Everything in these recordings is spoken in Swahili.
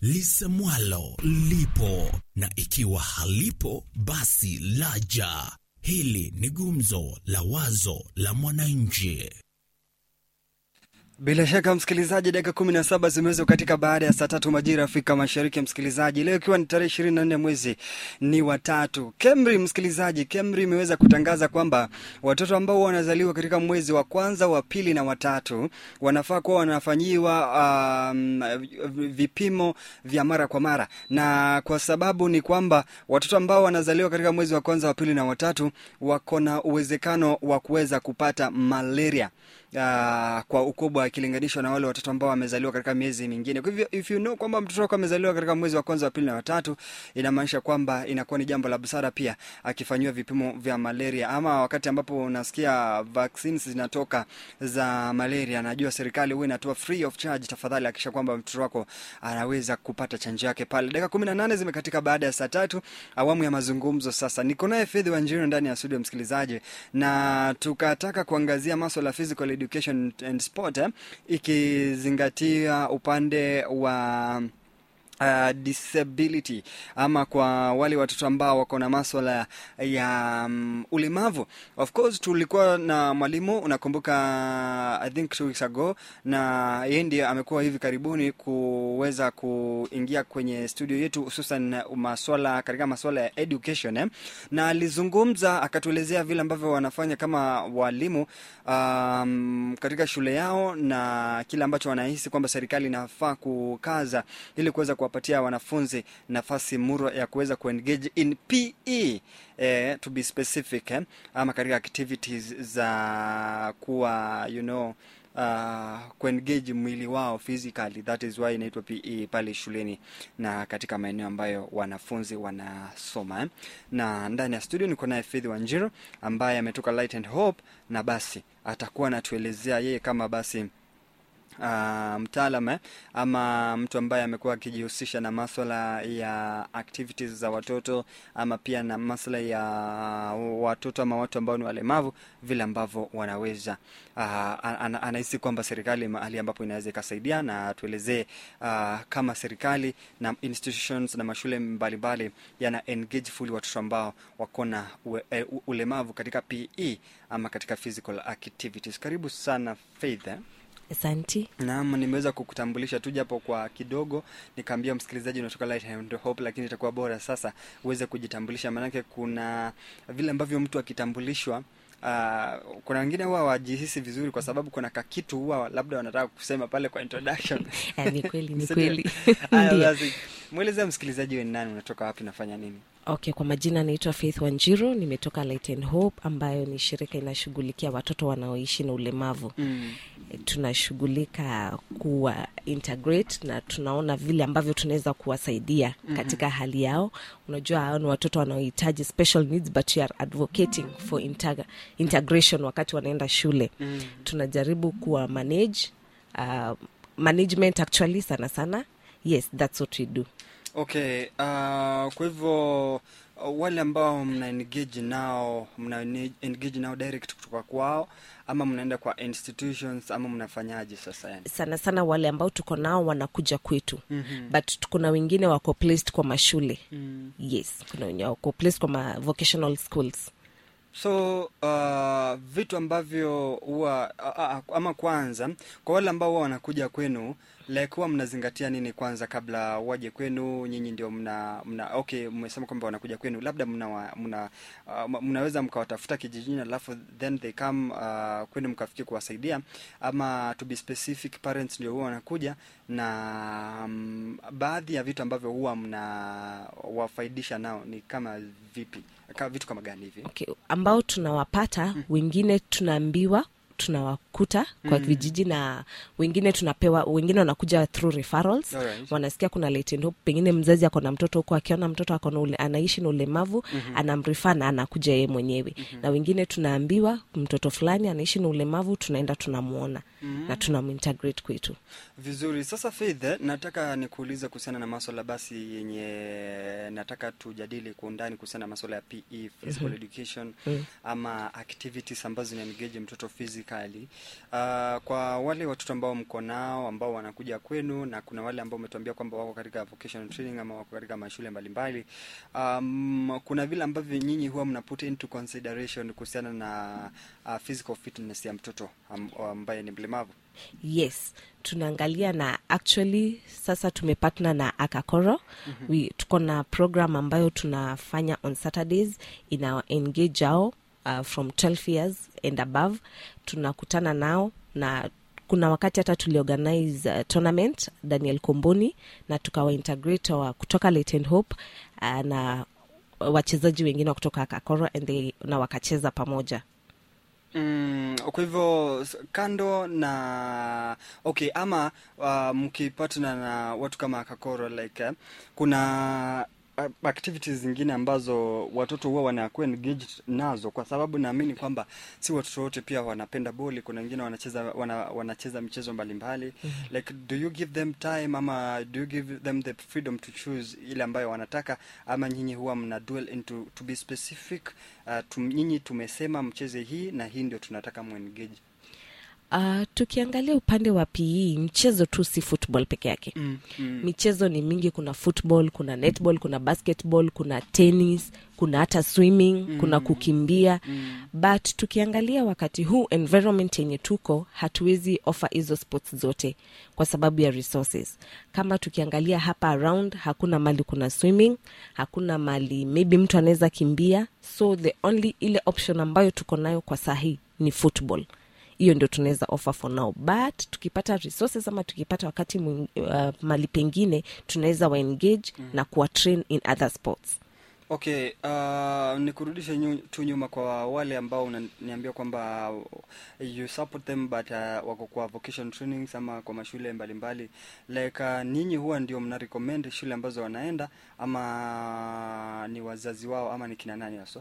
lisemwalo lipo, na ikiwa halipo basi laja. Hili ni gumzo la wazo la mwananchi. Bila shaka msikilizaji, dakika kumi na saba zimeweza katika baada ya saa tatu majira Afrika Mashariki. Msikilizaji, leo ikiwa ni tarehe ishirini na nne mwezi ni watatu, KEMRI msikilizaji, KEMRI imeweza kutangaza kwamba watoto ambao wanazaliwa katika mwezi wa kwanza, wa pili na watatu wanafaa kuwa wanafanyiwa um, vipimo vya mara kwa mara, na kwa sababu ni kwamba watoto ambao wanazaliwa katika mwezi wa kwanza, wa pili na watatu wako na uwezekano wa kuweza kupata malaria uh, kwa ukubwa ikilinganishwa na wale watoto ambao wamezaliwa katika miezi mingine. Kwa hivyo if you know kwamba mtoto wako amezaliwa katika mwezi wa kwanza, wa pili na watatu, inamaanisha kwamba inakuwa ni jambo la busara pia akifanyiwa vipimo vya malaria, ama wakati ambapo unasikia vaccines zinatoka za malaria, najua serikali huwa inatoa free of charge. Tafadhali hakikisha kwamba mtoto wako anaweza kupata chanjo yake pale. Dakika kumi na nane zimekatika baada ya saa tatu, awamu ya mazungumzo sasa. Niko naye Fedhi Wanjiru ndani ya studio, msikilizaji, na tukataka kuangazia maswala ya physical education and sport eh, ikizingatia upande wa Uh, disability ama kwa wale watoto ambao wako na maswala ya um, ulemavu. Of course tulikuwa na mwalimu unakumbuka, I think two weeks ago, na yeye ndiye amekuwa hivi karibuni kuweza kuingia kwenye studio yetu, hususan maswala katika maswala ya education eh, na alizungumza akatuelezea vile ambavyo wanafanya kama walimu um, katika shule yao na kile ambacho wanahisi kwamba serikali inafaa kukaza ili kuweza kuwapatia wanafunzi nafasi muro ya kuweza kuengage in PE eh, to be specific eh, ama katika activities za kuwa you know uh, kuengage mwili wao physically, that is why inaitwa PE pale shuleni na katika maeneo ambayo wanafunzi wanasoma eh. Na ndani ya studio niko naye Faith Wanjiru ambaye ametoka Light and Hope, na basi atakuwa anatuelezea yeye kama basi uh, mtaalam eh, ama mtu ambaye amekuwa akijihusisha na maswala ya activities za watoto ama pia na maswala ya watoto ama watu ambao ni walemavu, vile ambavyo wanaweza uh, ana, anahisi kwamba serikali mahali ambapo inaweza ikasaidia, na tuelezee uh, kama serikali na institutions na mashule mbalimbali yana engage fully watoto ambao wako na ue, uh, ulemavu katika PE ama katika physical activities. Karibu sana Faith eh? Asanti. Naam, nimeweza kukutambulisha tu japo kwa kidogo, nikaambia msikilizaji unatoka Light and Hope, lakini itakuwa bora sasa uweze kujitambulisha, maanake kuna vile ambavyo mtu akitambulishwa Uh, kuna wengine huwa wajihisi vizuri kwa sababu kuna kakitu huwa labda wanataka kusema pale kwa introduction. ni kweli, ni Sindio? kweli. Haya Ndio. basi, mwelezea msikilizaji we ni nani, unatoka wapi, unafanya nini? Okay, kwa majina naitwa Faith Wanjiru, nimetoka Light and Hope ambayo ni shirika inashughulikia watoto wanaoishi na ulemavu. Mm. Tunashughulika kuwa integrate na tunaona vile ambavyo tunaweza kuwasaidia katika hali yao. Unajua hao ni watoto wanaohitaji special needs but we are advocating for integ integration wakati wanaenda shule. Mm. Tunajaribu kuwa manage uh, management actually sana sana. Yes, that's what we do. Okay, uh, kwa hivyo uh, wale ambao mna engage nao mna ne- engage nao direct kutoka kwao ama mnaenda kwa institutions ama mnafanyaje sasa yani? sana sana wale ambao tuko nao wanakuja kwetu Mhm. but kuna wengine wako placed kwa mashule Mm. yes kuna wenye wako placed kwa ma vocational schools So uh, vitu ambavyo huwa uh, uh, ama kwanza kwa wale ambao huwa wanakuja kwenu like huwa mnazingatia nini kwanza kabla waje kwenu? Nyinyi ndio mna, mna okay, mmesema kwamba wanakuja kwenu, labda mna, wa- mna uh, mnaweza mkawatafuta kijijini alafu then they come uh, kwenu mkafikia kuwasaidia, ama to be specific parents ndio huwa wanakuja na um, baadhi ya vitu ambavyo huwa mna wafaidisha nao ni kama vipi? Ka, vitu kama gani hivi? okay. ambao tunawapata wengine tunaambiwa tunawakuta kwa vijiji na wengine tunapewa wengine wanakuja through referrals Alright. wanasikia kuna Light and Hope, pengine mzazi ako na mtoto huko akiona mtoto ako na ule, anaishi na ulemavu anamrifaa na anakuja yeye mwenyewe na wengine tunaambiwa mtoto fulani anaishi na ulemavu tunaenda tunamwona na tunamintegrate kwetu Vizuri. Sasa Faith, eh, nataka nikuulize kuhusiana na maswala basi yenye nataka tujadili kwa undani kuhusiana na maswala ya PE, physical education ama activities ambazo zina engage mtoto physically physically uh, kwa wale watoto ambao mko nao ambao wanakuja kwenu na kuna wale ambao umetuambia kwamba wako katika vocational training ama wako katika mashule mbalimbali um, kuna vile ambavyo nyinyi huwa mna put into consideration kuhusiana na uh, physical fitness ya mtoto am, ambaye ni mlemavu yes tunaangalia na actually sasa tumepatna na akakoro mm-hmm. We, tuko na program ambayo tunafanya on saturdays ina engage ao uh, from 12 years and above tunakutana nao na kuna wakati hata tuliorganize uh, tournament daniel komboni na tukawaintegrate wa kutoka Leighton hope uh, na wachezaji wengine wa kutoka akakoro and they, na wakacheza pamoja Mm, kwa hivyo s- kando na okay ama uh, mkipatana na watu kama kakoro like eh, kuna uh, activities zingine ambazo watoto huwa wanakuwa engaged nazo kwa sababu naamini kwamba si watoto wote pia wanapenda boli kuna wengine wanacheza wana, wanacheza michezo mbalimbali mm-hmm. like do you give them time ama do you give them the freedom to choose ile ambayo wanataka ama nyinyi huwa mna dwell into to be specific uh, tum, nyinyi tumesema mcheze hii na hii ndio tunataka muengage uh, tukiangalia upande wa pe mchezo tu si football peke yake mm, mm. michezo ni mingi kuna football kuna netball kuna basketball kuna tennis kuna hata swimming mm. kuna kukimbia mm. but tukiangalia wakati huu environment yenye tuko hatuwezi offer hizo sports zote kwa sababu ya resources kama tukiangalia hapa around hakuna mali kuna swimming hakuna mali maybe mtu anaweza kimbia so the only ile option ambayo tuko nayo kwa sahii ni football hiyo ndio tunaweza offer for now but tukipata resources ama tukipata wakati mwing, uh, mali pengine tunaweza waengage mm. na kuwa train in other sports okay uh, nikurudishe nyu, tu nyuma kwa wale ambao unaniambia kwamba you support them but uh, wako kwa vocation trainings ama kwa mashule mbalimbali like uh, ninyi huwa ndio mna recommend shule ambazo wanaenda ama ni wazazi wao ama ni kina nani haswa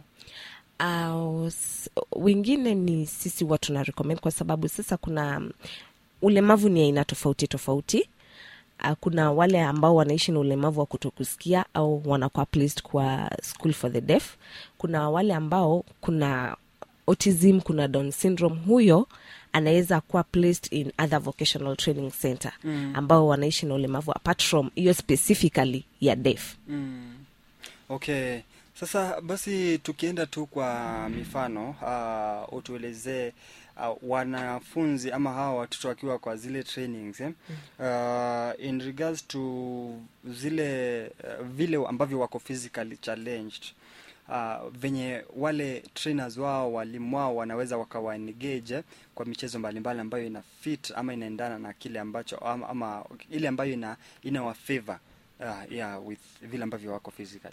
uh, s- wengine ni sisi huwa tuna recommend kwa sababu sasa kuna um, ulemavu ni aina tofauti tofauti uh, kuna wale ambao wanaishi na ulemavu wa kutokusikia au wanakuwa placed kwa school for the deaf kuna wale ambao kuna autism kuna down syndrome huyo anaweza kuwa placed in other vocational training center mm. ambao wanaishi na ulemavu apart from hiyo specifically ya deaf Mm. Okay. Sasa basi tukienda tu kwa mifano uh, utuelezee uh, wanafunzi ama hawa watoto wakiwa kwa zile trainings eh? uh, in regards to zile uh, vile ambavyo wako physically challenged uh, venye wale trainers wao walimu wao wanaweza wakawa engage eh, kwa michezo mbalimbali ambayo ina fit ama inaendana na kile ambacho ama, ama ile ambayo ina ina wa favor uh, yeah, with vile ambavyo wako physically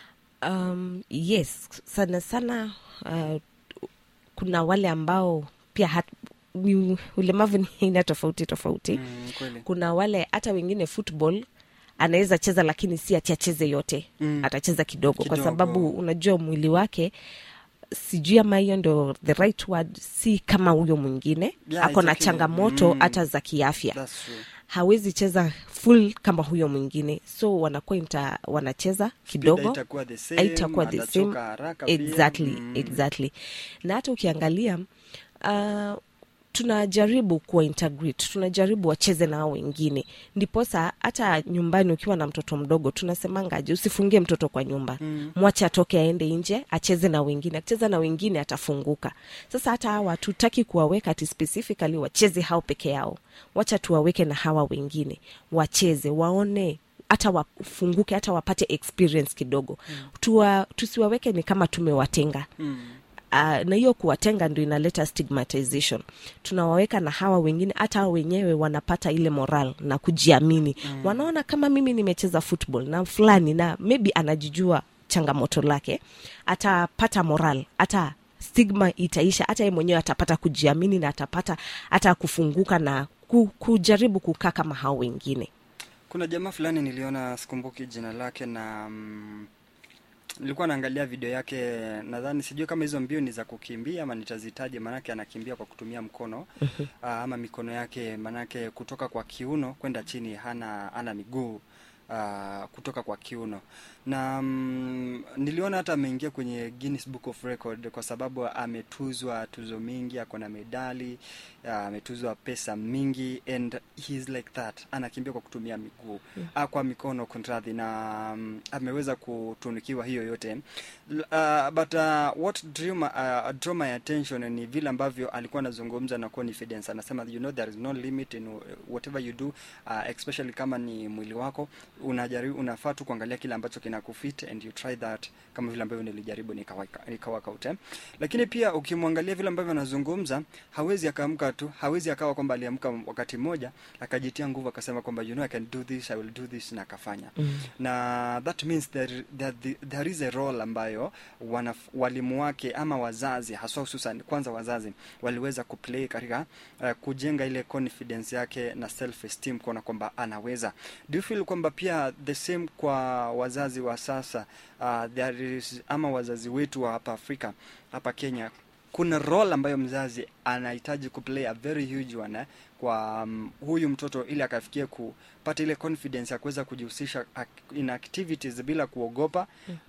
um, yes sana sana uh, kuna wale ambao pia hat, ni ulemavu ni aina tofauti tofauti mm, kweli kuna wale hata wengine football anaweza cheza lakini si ati acheze yote Mm. atacheza kidogo, kwa Kidogo. sababu unajua mwili wake sijui ama hiyo ndo the right word si kama huyo mwingine Yeah, ako na it's okay. changamoto Mm. hata za kiafya That's true. hawezi cheza full kama huyo mwingine so wanakuwa inta, wanacheza kidogo haitakuwa the same, haitakuwa the atachoka same haraka pia. exactly Mm. exactly na hata ukiangalia uh, tunajaribu kuwa integrate tunajaribu wacheze na hao wengine ndiposa hata nyumbani ukiwa na mtoto mdogo tunasemangaje usifungie mtoto kwa nyumba mm. mwache atoke aende nje acheze na wengine akicheza na wengine atafunguka sasa hata hawa hatutaki kuwaweka ati specifically wacheze hao peke yao wacha tuwaweke na hawa wengine wacheze waone hata wafunguke hata wapate experience kidogo mm. Tuwa, tusiwaweke ni kama tumewatenga Mm. uh, na hiyo kuwatenga ndio inaleta stigmatization tunawaweka na hawa wengine hata hao wenyewe wanapata ile moral na kujiamini mm. wanaona kama mimi nimecheza football na fulani na maybe anajijua changamoto lake atapata moral hata stigma itaisha hata yeye mwenyewe atapata kujiamini na atapata hata kufunguka na ku, kujaribu kukaa kama hao wengine kuna jamaa fulani niliona sikumbuki jina lake na mm, nilikuwa naangalia video yake nadhani sijui kama hizo mbio ni za kukimbia ama nitazitaje maanake anakimbia kwa kutumia mkono uh, ama mikono yake maanake kutoka kwa kiuno kwenda chini hana hana miguu uh, kutoka kwa kiuno na mm, niliona hata ameingia kwenye Guinness Book of Record kwa sababu ametuzwa tuzo mingi, ako na medali uh, ametuzwa pesa mingi and he's like that, anakimbia kwa kutumia miguu mm. uh, kwa mikono kunradhi, na um, ameweza kutunikiwa hiyo yote L- uh, but uh, what drew my, uh, drew my attention ni vile ambavyo alikuwa anazungumza na confidence, anasema you know there is no limit in whatever you do uh, especially kama ni mwili wako unajaribu unafaa tu kuangalia kile ambacho kinakufit and you try that kama vile ambavyo nilijaribu nikawaka nikawaka out eh. lakini pia ukimwangalia vile ambavyo anazungumza hawezi akaamka tu hawezi akawa kwamba aliamka wakati mmoja akajitia nguvu akasema kwamba you know I can do this I will do this na akafanya Mm. na that means there, there, there is a role ambayo wanaf, walimu wake ama wazazi haswa hususan kwanza wazazi waliweza kuplay katika uh, kujenga ile confidence yake na self esteem kuona kwamba anaweza do you feel kwamba pia the same kwa wazazi wa sasa uh, there is ama wazazi wetu wa hapa Afrika hapa Kenya kuna role ambayo mzazi anahitaji kuplay a very huge one eh, kwa um, huyu mtoto ili akafikie kupata ile confidence ya kuweza kujihusisha ac- in activities bila kuogopa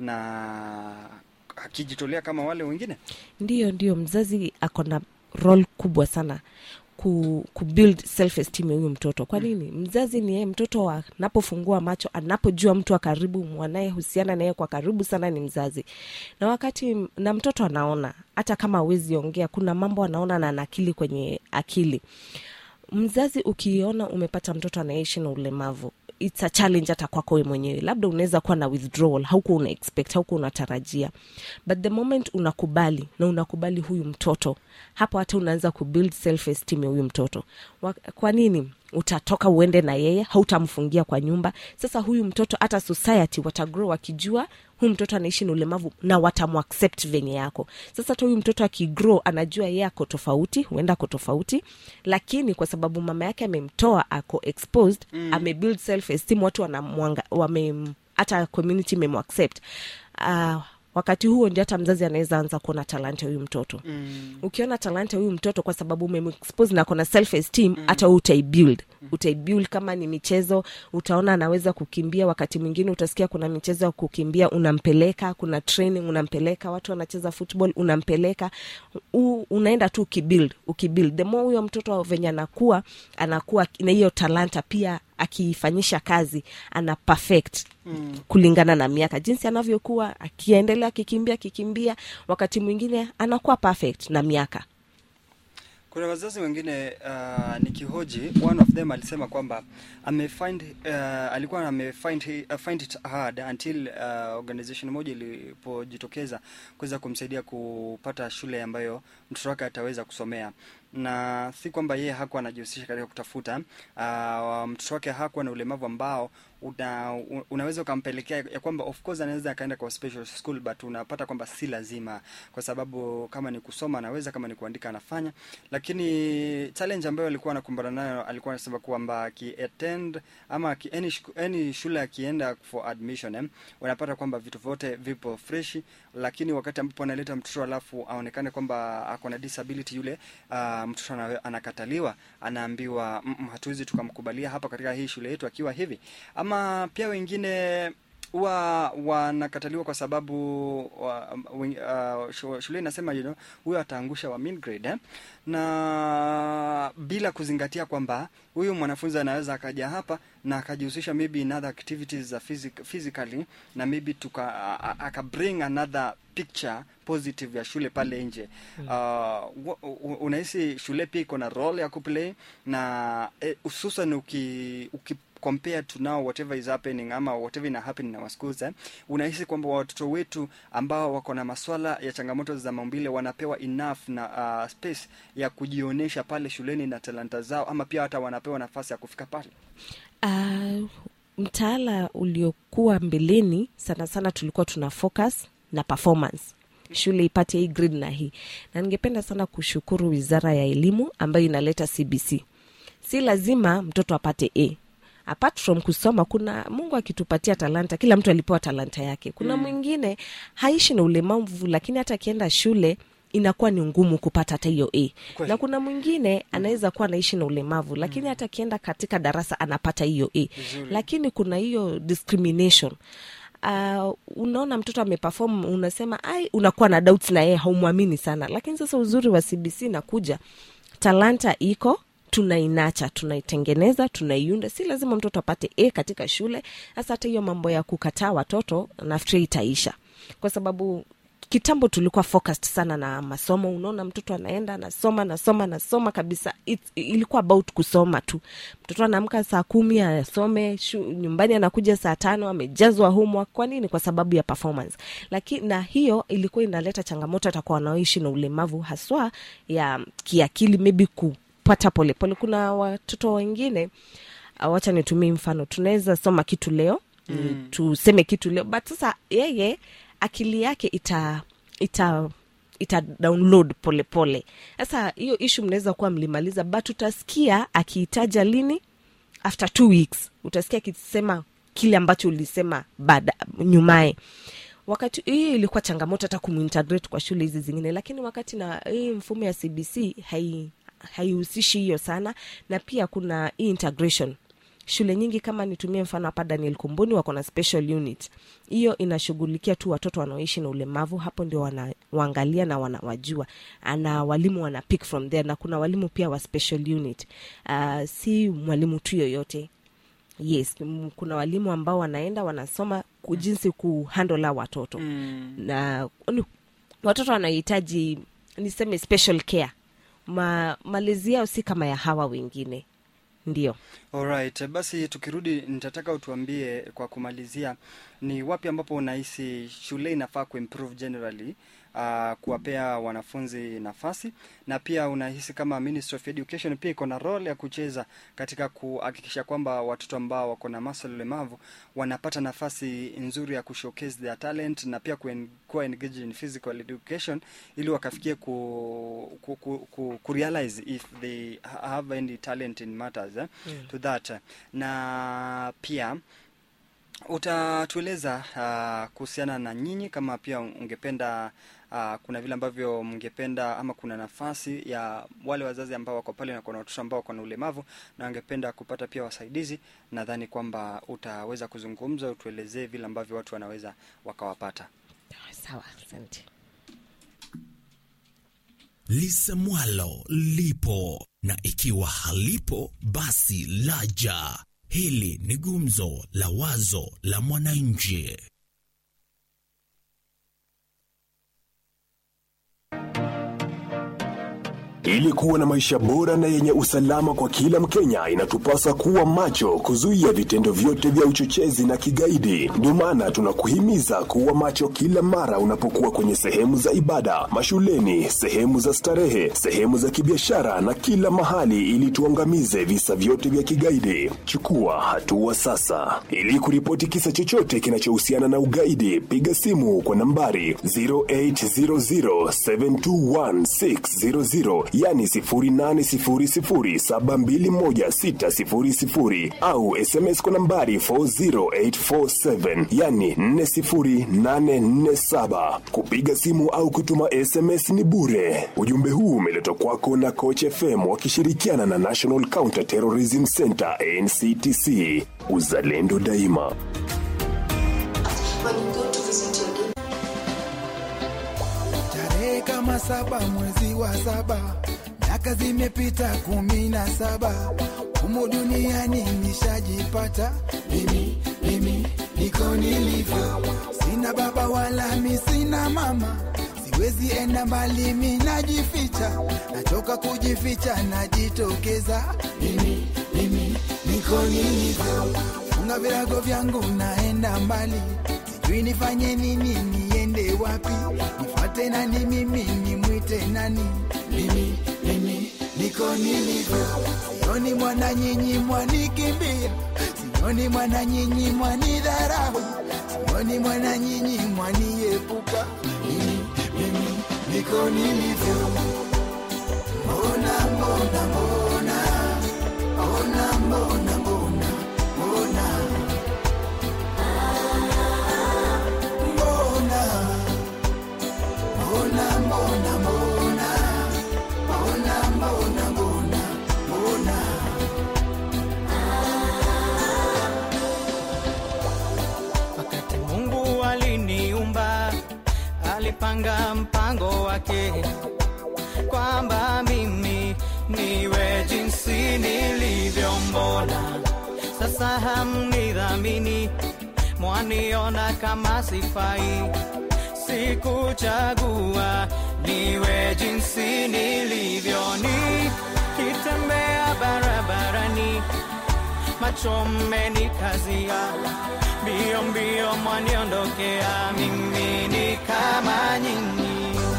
na akijitolea kama wale wengine ndiyo ndiyo mzazi ako na role kubwa sana ku, ku build self esteem ya huyu mtoto kwa nini mzazi ni yeye mtoto anapofungua macho anapojua mtu wa karibu mwanayehusiana naye kwa karibu sana ni mzazi na wakati na mtoto anaona hata kama awezi ongea kuna mambo anaona na anakili kwenye akili mzazi ukiona umepata mtoto anaishi na ulemavu it's a challenge hata kwako we mwenyewe labda unaweza kuwa na withdrawal haukuwa una expect haukuwa unatarajia but the moment unakubali na unakubali huyu mtoto hapo hata unaanza kubuild self esteem ya huyu mtoto Wa- kwa nini utatoka uende na yeye hautamfungia kwa nyumba sasa huyu mtoto hata society watagrow wakijua huyu mtoto anaishi na ulemavu na watamuaccept venye yako sasa hata huyu mtoto akigrow anajua yeye ako tofauti huenda ako tofauti lakini kwa sababu mama yake amemtoa ako exposed mm. amebuild self esteem watu wanamwanga wame hata community imemuaccept uh, wakati huo ndio hata mzazi anaweza anza kuona talanta ya huyu mtoto mm. ukiona talanta ya huyu mtoto kwa sababu umemexpose na kona self esteem hata mm. utaibuild utaibuild kama ni michezo utaona anaweza kukimbia wakati mwingine utasikia kuna michezo ya kukimbia unampeleka kuna training unampeleka watu wanacheza football unampeleka U, unaenda tu ukibuild ukibuild the more huyo mtoto venye anakuwa anakuwa na hiyo talanta pia akiifanyisha kazi ana perfect mm. kulingana na miaka jinsi anavyokuwa akiendelea akikimbia akikimbia wakati mwingine anakuwa perfect na miaka kuna wazazi wengine uh, nikihoji one of them alisema kwamba amefind uh, alikuwa amefind hi- uh, find it hard until uh, organization moja ilipojitokeza kuweza kumsaidia kupata shule ambayo mtoto wake ataweza kusomea na si kwamba yeye hakuwa anajihusisha katika kutafuta uh, mtoto wake hakuwa na ulemavu ambao una, u- unaweza ukampelekea ya kwamba of course anaweza akaenda kwa special school but unapata kwamba si lazima kwa sababu kama ni kusoma anaweza kama ni kuandika anafanya lakini challenge ambayo alikuwa anakumbana nayo alikuwa anasema kwamba akiattend ama aki, any, shku- any shule akienda for admission eh, unapata kwamba vitu vyote vipo freshi lakini wakati ambapo analeta mtoto alafu aonekane kwamba ako na disability yule uh, mtoto ana- anakataliwa anaambiwa "Mm, mm, hatuwezi tukamkubalia hapa katika hii shule yetu akiwa hivi ama pia wengine huwa wanakataliwa kwa sababu wa, wen- uh, shu- shule inasema you know, huyo ataangusha wa mean grade eh? na bila kuzingatia kwamba huyu mwanafunzi anaweza akaja hapa na akajihusisha maybe in other activities za physic, physically na maybe tuka a- a- aka bring another picture positive ya shule pale nje uh, wa- u- unahisi shule pia iko na role ya kuplay na eh, hususan uki, uki compare to now whatever is happening ama whatever ina happen in our schools eh, unahisi kwamba watoto wetu ambao wako na maswala ya changamoto za maumbile wanapewa enough na uh, space ya kujionyesha pale shuleni na talanta zao ama pia hata wanapewa nafasi ya kufika pale uh, mtaala uliokuwa mbeleni sana sana tulikuwa tuna focus na performance shule ipate hii grade na hii na ningependa sana kushukuru wizara ya elimu ambayo inaleta cbc si lazima mtoto apate a apart from kusoma kuna mungu akitupatia talanta kila mtu alipewa talanta yake kuna mwingine haishi na ulemavu lakini hata akienda shule inakuwa ni ngumu kupata hata hiyo a Kweli. na kuna mwingine anaweza kuwa anaishi na ulemavu lakini hata akienda katika darasa anapata hiyo a lakini kuna hiyo discrimination Uh, unaona mtoto ameperform unasema ai unakuwa na doubts na yeye haumwamini sana lakini sasa uzuri wa cbc nakuja talanta iko tunainacha tunaitengeneza tunaiunda si lazima mtoto apate a katika shule sasa hata hiyo mambo ya kukataa watoto nafikiri itaisha kwa sababu kitambo tulikuwa focused sana na masomo unaona mtoto anaenda anasoma anasoma anasoma kabisa It, ilikuwa about kusoma tu mtoto anaamka saa kumi asome shu, nyumbani anakuja saa tano amejazwa homework kwa nini kwa sababu ya performance lakini na hiyo ilikuwa inaleta changamoto hata kwa wanaoishi na ulemavu haswa ya kiakili maybe kupata polepole kuna watoto wengine uh, wacha nitumie mfano tunaweza soma kitu leo mm. tuseme kitu leo but sasa yeye akili yake ita ita ita download polepole sasa hiyo ishu mnaweza kuwa mlimaliza but utasikia akiitaja lini after two weeks utasikia akisema kile ambacho ulisema baada nyumaye wakati hii ilikuwa changamoto hata kumintegrate kwa shule hizi zingine lakini wakati na hii mfumo ya cbc hai haihusishi hiyo sana na pia kuna hii integration shule nyingi kama nitumie mfano hapa daniel kumbuni wako na special unit hiyo inashughulikia tu watoto wanaoishi na ulemavu hapo ndio wanawaangalia na wanawajua na walimu wana pick from there na kuna walimu pia wa special unit uh, si mwalimu tu yoyote yes m- kuna walimu ambao wanaenda wanasoma ku- jinsi kuhandle hao watoto Mm. na ni- watoto wanahitaji niseme special care Ma, malezi yao si kama ya hawa wengine ndio Alright, basi tukirudi nitataka utuambie kwa kumalizia ni wapi ambapo unahisi shule inafaa kuimprove generally uh, kuwapea wanafunzi nafasi na pia unahisi kama Ministry of Education pia iko na role ya kucheza katika kuhakikisha kwamba watoto ambao wako na masuala ulemavu wanapata nafasi nzuri ya kushowcase their talent na pia kuen- kuwa engaged in physical education ili wakafikie ku, ku, ku, ku, ku realize if they ha- have any talent in matters eh, mm. to that na pia utatueleza uh, kuhusiana na nyinyi kama pia ungependa uh, kuna vile ambavyo mngependa ama kuna nafasi ya wale wazazi ambao wako pale na kuna watoto ambao wako na ulemavu na wangependa kupata pia wasaidizi nadhani kwamba utaweza kuzungumza utuelezee vile ambavyo watu wanaweza wakawapata sawa asante lisemwalo lipo na ikiwa halipo basi laja hili ni gumzo la wazo la mwananchi Ili kuwa na maisha bora na yenye usalama kwa kila Mkenya, inatupasa kuwa macho, kuzuia vitendo vyote vya uchochezi na kigaidi. Ndio maana tunakuhimiza kuwa macho kila mara unapokuwa kwenye sehemu za ibada, mashuleni, sehemu za starehe, sehemu za kibiashara na kila mahali, ili tuangamize visa vyote vya kigaidi. Chukua hatua sasa. Ili kuripoti kisa chochote kinachohusiana na ugaidi, piga simu kwa nambari 0800721600 yani 0800721600 au SMS kwa nambari 40847 yani 40847. Kupiga simu au kutuma SMS ni bure. Ujumbe huu umeletwa kwako na Coach FM wakishirikiana na National Counter Terrorism Center NCTC. Uzalendo daima. when you go to visit your daughter. tarehe kama saba mwezi wa saba miaka zimepita kumi na saba humu duniani nishajipata mimi mimi niko nilivyo sina baba wala mi sina mama siwezi enda mbali mi najificha nachoka kujificha najitokeza mimi mimi niko nilivyo funga virago vyangu naenda mbali sijui nifanye nini niende wapi nifuate nani mimi nimwite nani mimi mimi niko nilivyo sioni mwana nyinyi mwanikimbia sioni mwana nyinyi mwanidharau sioni mwana nyinyi mwaniepuka mimi mimi niko nilivyo mbona mbona mbona mbona mbona mbona mbona mbona mbona mbona mbona alipanga mpango wake kwamba mimi niwe jinsi nilivyombona. Sasa hamnidhamini, mwaniona kama sifai. Sikuchagua niwe jinsi nilivyo, nikitembea barabarani macho mmenikazia, mbio mbio mwaniondokea, mimi ni kama nyinyi.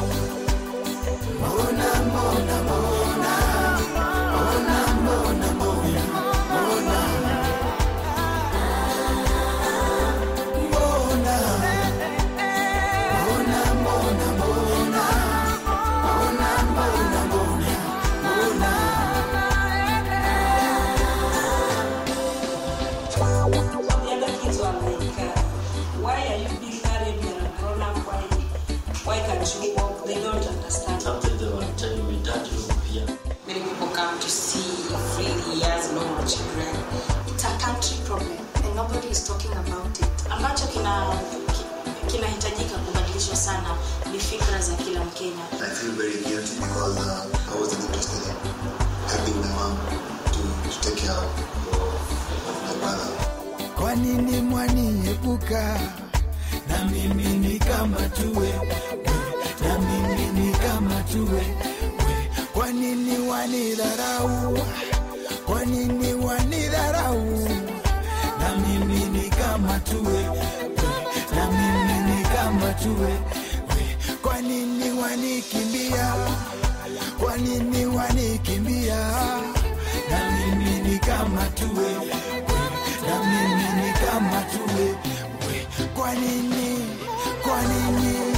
The other kids were like, uh, why are you being carried? You're a grown up. Why, why can't you walk? They don't understand. Sometimes they were telling me, Dad, you here. Many people come to see freely as normal children. It's a country problem and nobody is talking about it. Ambacho kina ki- kinahitajika kubadilishwa sana ni fikra za kila Mkenya. I feel very guilty because uh, I wasn't interested in helping my mom to, to take care of my brother. kwa nini mwaniepuka na mimi ni kama tuwe we, na mimi ni kama tuwe we. kwa nini wanidharau kwa nini wanidharau na mimi ni kama tuwe we, na mimi ni kama tuwe we. kwa nini wanikimbia kwa nini wanikimbia na mimi ni kama tuwe we, na mimi ni kama tuwe we. kwa nini kwa nini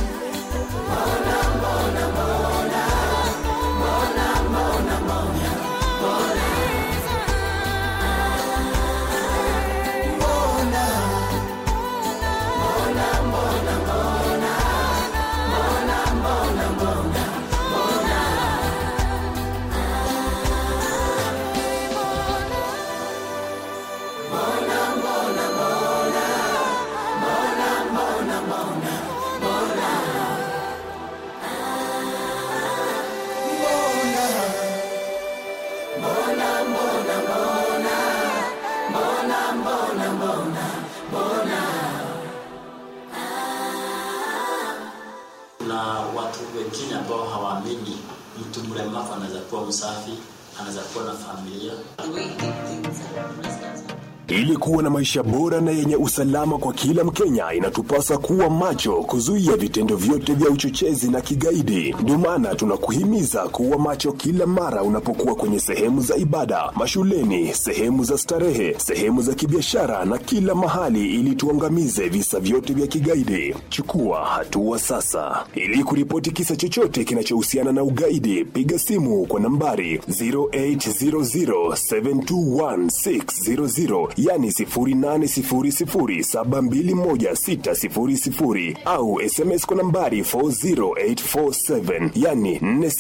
Kuna watu wengine ambao hawaamini mtu mlemavu anaweza kuwa msafi, anaweza kuwa na familia. The way we did things and presidents Ili kuwa na maisha bora na yenye usalama kwa kila Mkenya, inatupasa kuwa macho, kuzuia vitendo vyote vya uchochezi na kigaidi. Ndio maana tunakuhimiza kuwa macho kila mara unapokuwa kwenye sehemu za ibada, mashuleni, sehemu za starehe, sehemu za kibiashara na kila mahali, ili tuangamize visa vyote vya kigaidi. Chukua hatua sasa. Ili kuripoti kisa chochote kinachohusiana na ugaidi, piga simu kwa nambari 0800721600 yani 0800721600 au SMS kwa nambari 40847 yani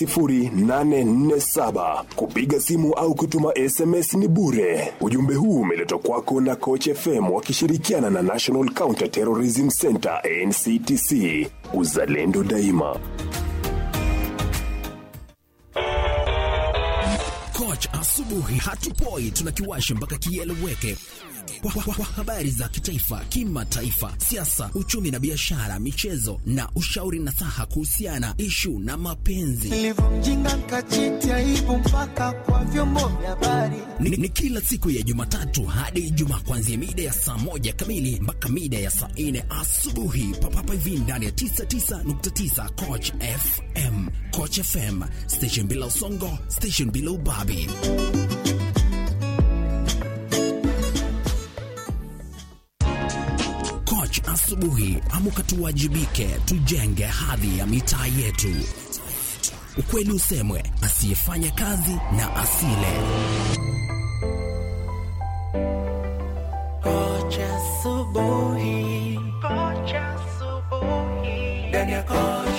40847. Kupiga simu au kutuma SMS ni bure. Ujumbe huu umeletwa kwako na Coach FM wakishirikiana na National Counter Terrorism Center NCTC. Uzalendo daima. Coach asubuhi hatupoi, tunakiwasha mpaka kieleweke. Kwa, kwa, kwa habari za kitaifa, kimataifa, siasa, uchumi na biashara, michezo na ushauri nasaha kuhusiana ishu na mapenzi Nilivyomjinga nkachiti aibu mpaka kwa vyombo vya habari. ni, ni kila siku ya Jumatatu hadi Ijumaa kuanzia mida ya saa moja kamili mpaka mida ya saa nne asubuhi papapa hivi ndani ya 99.9 Coach FM. Coach FM, station bila usongo, station bila ubabi. Coach asubuhi, amuka tuwajibike, tujenge hadhi ya mitaa yetu. Ukweli usemwe, asiyefanya kazi na asile. Kocha asubuhi. Kocha asubuhi. Ndani ya Coach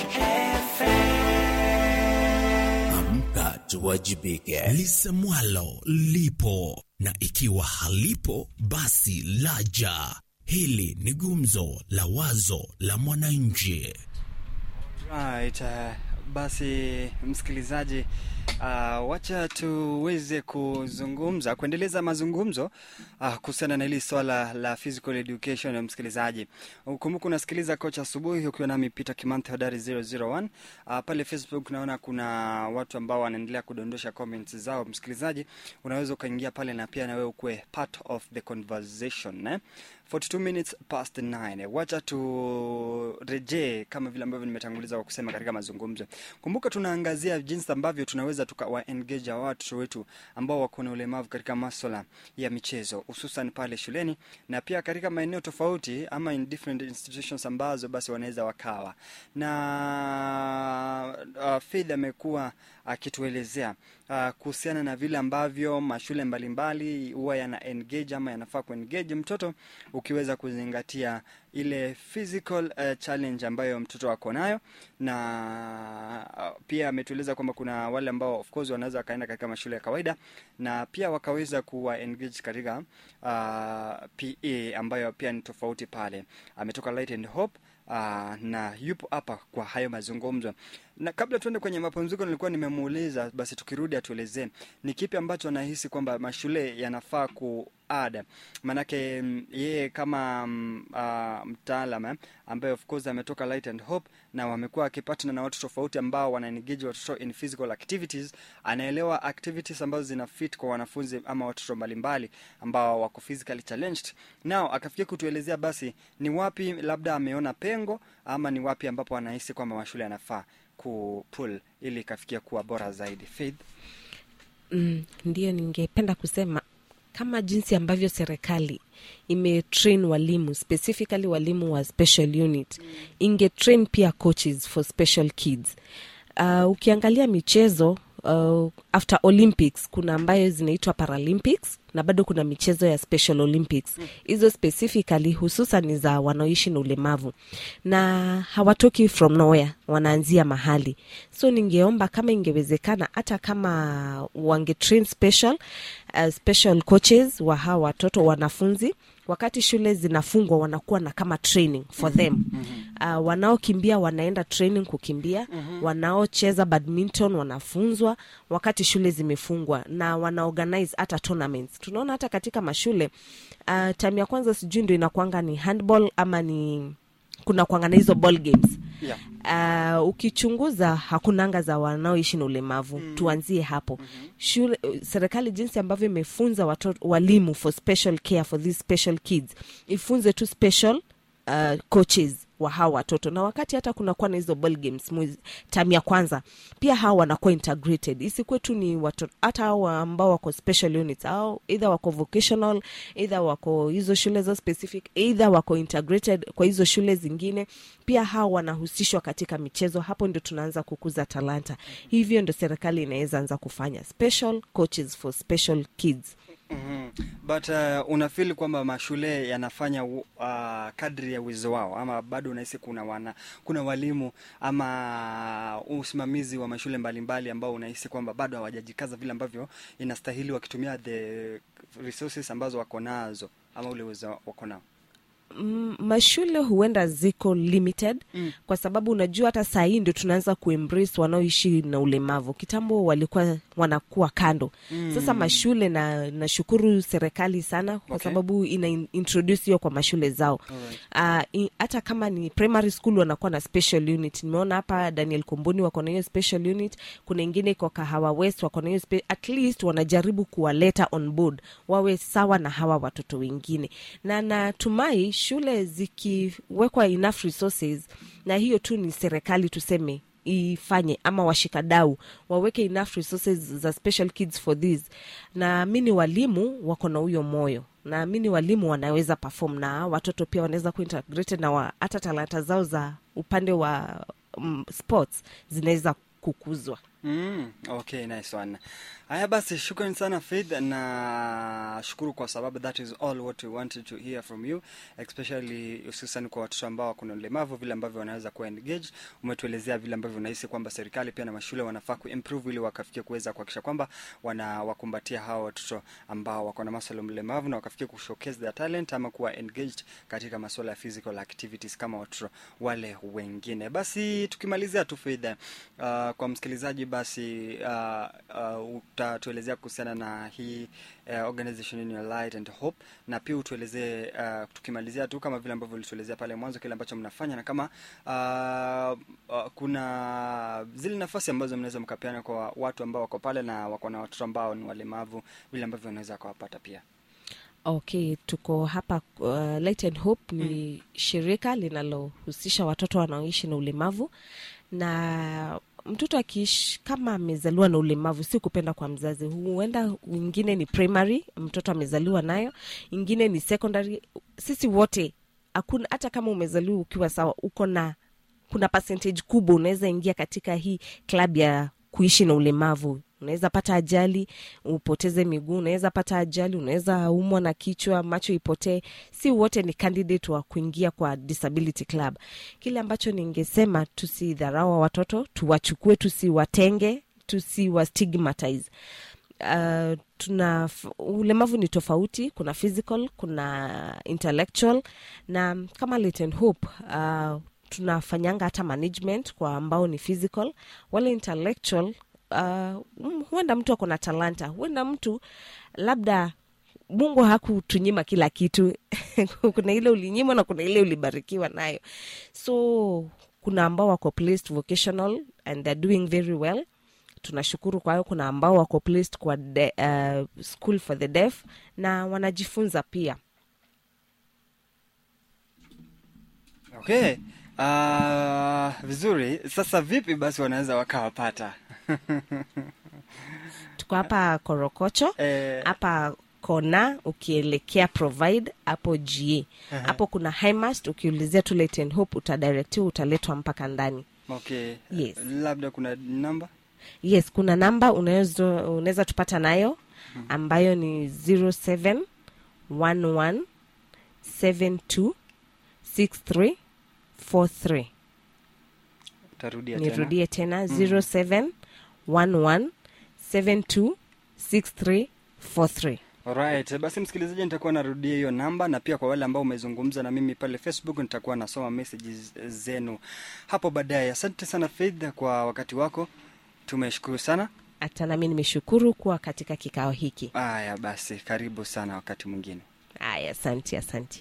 Amka tuwajibike. Lisemwalo lipo, na ikiwa halipo basi laja. Hili ni gumzo la wazo la mwananchi. Right, uh, basi msikilizaji uh, wacha tuweze kuzungumza kuendeleza mazungumzo uh, kuhusiana na hili swala la physical education ya msikilizaji. Ukumbuka unasikiliza kocha asubuhi ukiwa nami Peter Kimanthe hodari 001. Uh, pale Facebook naona kuna watu ambao wanaendelea kudondosha comments zao. Msikilizaji, unaweza ukaingia pale na pia na wewe ukuwe part of the conversation eh? 42 minutes past 9. Wacha turejee kama vile ambavyo nimetanguliza kwa kusema katika mazungumzo. Kumbuka tunaangazia jinsi ambavyo tunaweza tukawa engage hawa watoto wetu ambao wako na ulemavu katika masuala ya michezo hususan pale shuleni na pia katika maeneo tofauti ama in different institutions ambazo basi wanaweza wakawa na uh, Faith amekuwa akituelezea uh, kuhusiana na vile ambavyo mashule mbalimbali huwa yana engage ama yanafaa kuengage mtoto ukiweza kuzingatia ile physical uh, challenge ambayo mtoto ako nayo na uh, pia ametueleza kwamba kuna wale ambao of course wanaweza wakaenda katika mashule ya kawaida na pia wakaweza kuwa engage katika uh, PA ambayo pia ni tofauti pale. Ametoka Light and Hope uh, na yupo hapa kwa hayo mazungumzo. Na kabla tuende kwenye mapumziko, nilikuwa nimemuuliza basi, tukirudi atuelezee ni kipi ambacho anahisi kwamba mashule yanafaa kuada, maanake mm, yeye kama mm, uh, mtaalam eh, ambaye of course ametoka Light and Hope na wamekuwa akipatana na watu tofauti ambao wana engage watoto in physical activities, anaelewa activities ambazo zina fit kwa wanafunzi ama watoto mbalimbali ambao wako physically challenged. Nao akafikia kutuelezea basi ni wapi labda ameona pengo ama ni wapi ambapo anahisi kwamba mashule yanafaa kupull ili ikafikia kuwa bora zaidi. Faith, mm, ndio ningependa kusema kama jinsi ambavyo serikali imetrain walimu specifically walimu wa special unit ingetrain pia coaches for special kids uh, ukiangalia michezo uh, after olympics kuna ambayo zinaitwa paralympics na bado kuna michezo ya special olympics hizo specifically hususan ni za wanaoishi na ulemavu na hawatoki from nowhere wanaanzia mahali so ningeomba kama ingewezekana hata kama wangetrain special uh, special coaches wa hawa watoto wanafunzi wakati shule zinafungwa wanakuwa na kama training for them uh, wanaokimbia wanaenda training kukimbia wanaocheza badminton wanafunzwa wakati shule zimefungwa na wanaorganize hata tournaments tunaona hata katika mashule uh, time ya kwanza sijui ndo inakwanga ni handball ama ni kuna kwanga na hizo ball games yeah. uh, ukichunguza hakunanga za wanaoishi na ulemavu mm. tuanzie hapo mm-hmm. shule serikali jinsi ambavyo imefunza watoto walimu for special care for these special kids ifunze tu special uh, coaches wa hawa watoto na wakati hata kunakuwa na hizo ball games mwezi- tam ya kwanza pia hawa wanakuwa integrated isikuwe tu ni watoto hata hawa ambao wako special units au either wako vocational either wako hizo shule zo specific either wako integrated kwa hizo shule zingine pia hawa wanahusishwa katika michezo hapo ndio tunaanza kukuza talanta hivyo ndio serikali inaweza anza kufanya special coaches for special kids mm-hmm. but uh, unafili kwamba mashule yanafanya uh, kadri ya uwezo wao ama bado unahisi kuna wana kuna walimu ama usimamizi wa mashule mbalimbali ambao unahisi kwamba bado hawajajikaza vile ambavyo inastahili wakitumia the resources ambazo wako nazo ama ule uwezo wako nao Mm, mashule huenda ziko limited mm. kwa sababu unajua hata saa hii ndio tunaanza kuembrace wanaoishi na ulemavu kitambo walikuwa wanakuwa kando mm. sasa mashule na nashukuru serikali sana kwa Okay. sababu ina in- introduce hiyo kwa mashule zao Alright. uh, hata kama ni primary school wanakuwa na special unit nimeona hapa daniel komboni wako na hiyo special unit kuna ingine iko kahawa west wako na hiyo spe- at least wanajaribu kuwaleta on board wawe sawa na hawa watoto wengine na natumai shule zikiwekwa enough resources na hiyo tu ni serikali tuseme ifanye ama washikadau waweke enough resources za special kids for this naamini walimu wako na huyo moyo naamini walimu wanaweza perform na watoto pia wanaweza kuintegrated na wa- hata talanta zao za upande wa um, sports zinaweza kukuzwa Mm, okay, nice one. Haya basi, shukran sana Faith, na shukuru kwa sababu that is all what we wanted to hear from you, especially hususan kwa watoto ambao kuna ulemavu, vile ambavyo wanaweza kuwa engaged. Umetuelezea vile ambavyo unahisi kwamba serikali pia na mashule wanafaa kuimprove ili wakafikia kuweza kuhakikisha kwamba wanawakumbatia hawa watoto ambao wako na masuala ya ulemavu na wakafikia kushowcase their talent ama kuwa engaged katika masuala ya physical activities kama watoto wale wengine. Basi tukimalizia tu Faith, uh, kwa msikilizaji basi uh, uh, utatuelezea kuhusiana na hii uh, organization in your light and hope na pia utuelezee uh, tukimalizia tu kama vile ambavyo ulituelezea pale mwanzo kile ambacho mnafanya na kama uh, uh, kuna zile nafasi ambazo mnaweza mkapeana kwa watu ambao wako pale na wako na watoto ambao ni walemavu vile ambavyo wanaweza kawapata pia okay tuko hapa uh, Light and Hope ni mm. shirika linalohusisha watoto wanaoishi na ulemavu na mtoto akiishi kama amezaliwa na ulemavu si kupenda kwa mzazi huenda ingine ni primary mtoto amezaliwa nayo ingine ni secondary sisi wote hakuna hata kama umezaliwa ukiwa sawa uko na kuna percentage kubwa unaweza ingia katika hii club ya kuishi na ulemavu unaweza pata ajali upoteze miguu unaweza pata ajali unaweza umwa na kichwa macho ipotee si wote ni candidate wa kuingia kwa disability club kile ambacho ningesema tusidharawa watoto tuwachukue tusiwatenge tusiwastigmatize uh, tuna ulemavu ni tofauti kuna physical kuna intellectual na kama Leighton Hope uh, tunafanyanga hata management kwa ambao ni physical wale intellectual uh, huenda mtu ako na talanta huenda mtu labda mungu hakutunyima kila kitu kuna ile ulinyimwa na kuna ile ulibarikiwa nayo so kuna ambao wako placed vocational and they're doing very well tunashukuru kwa hiyo kuna ambao wako placed kwa de, uh, school for the deaf na wanajifunza pia okay uh, vizuri sasa vipi basi wanaweza wakawapata tuko hapa korokocho Eh. hapa kona ukielekea provide hapo ga Aha. hapo kuna highmast ukiulizia tu Leighton hope utadirectiwa utaletwa mpaka ndani okay Yes. labda kuna namba yes kuna namba unaweza unaweza tupata nayo ambayo ni 07 11 72 63 43 utarudia tena nirudie tena 07 11 72 63 43 Alright, basi msikilizaji, nitakuwa narudia hiyo namba, na pia kwa wale ambao umezungumza na mimi pale Facebook, nitakuwa nasoma messages zenu hapo baadaye. Asante sana Faith kwa wakati wako, tumeshukuru sana. hata nami nimeshukuru kuwa katika kikao hiki Aya, basi karibu sana wakati mwingine. aya asante asante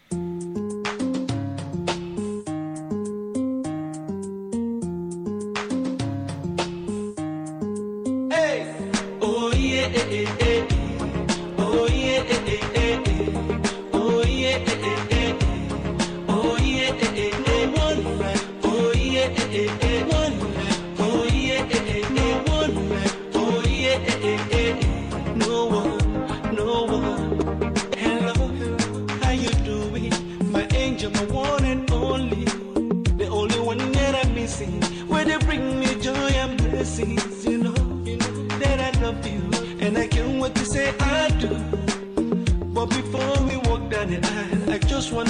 Oh yeah, eh, eh, eh. oh yeah, eh, eh, eh, eh. oh yeah, eh, eh, eh, eh. oh yeah, eh, eh, eh. One life. oh yeah, eh, eh, eh. One life. oh yeah, eh, eh, eh. One life. oh yeah, eh, eh, eh, eh. No one, no one. Hello, how you doing? My angel, my one and only, the only one that I'm missing. Where they bring me joy and blessings, you know, you know that I love you, and I can't wait to say I do. But before we walk down the aisle, I just want